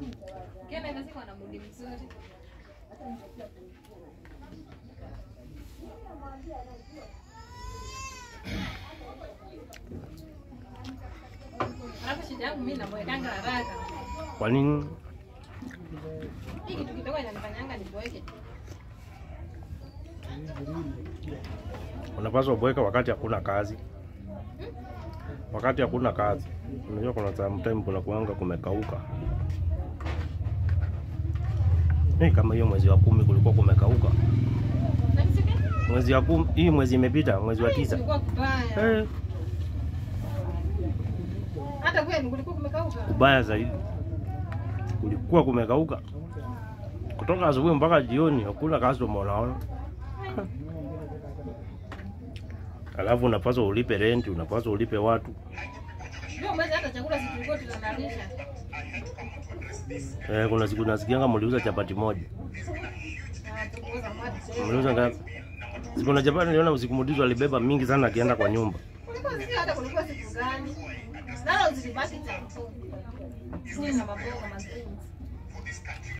Kena ina siku ana mudi mzuri. Alafu shida yangu mimi namwekanga haraka. Kwa nini? Hii kitu kidogo inanifanyanga niboeke. Unapaswa kuweka wakati hakuna kazi. Wakati hakuna kazi. Unajua kuna sometime kuna kuanga kumekauka. Eh, kama hiyo mwezi wa kumi kulikuwa kumekauka. Na nisike? Mwezi wa kumi, hii mwezi imepita, mwezi wa tisa. Kulikuwa kubaya. Eh, Hata kwenu kulikuwa kumekauka. kubaya zaidi. Kulikuwa kumekauka. Kutoka asubuhi mpaka jioni hakuna customer unaona. Alafu unapaswa ulipe rent, unapaswa ulipe watu. Ndio mwezi hata chakula si tulikuwa tunanarisha. Eh, kuna siku nasikianga mliuza chapati moja. Na tukuuza maji tena. Mliuza ngapi? Siku na chapati niliona usiku mdizo alibeba mingi sana akienda kwa nyumba. Kulikuwa sisi hata kulikuwa siku gani? Nalo zilibaki cha. Sina maboga mazuri.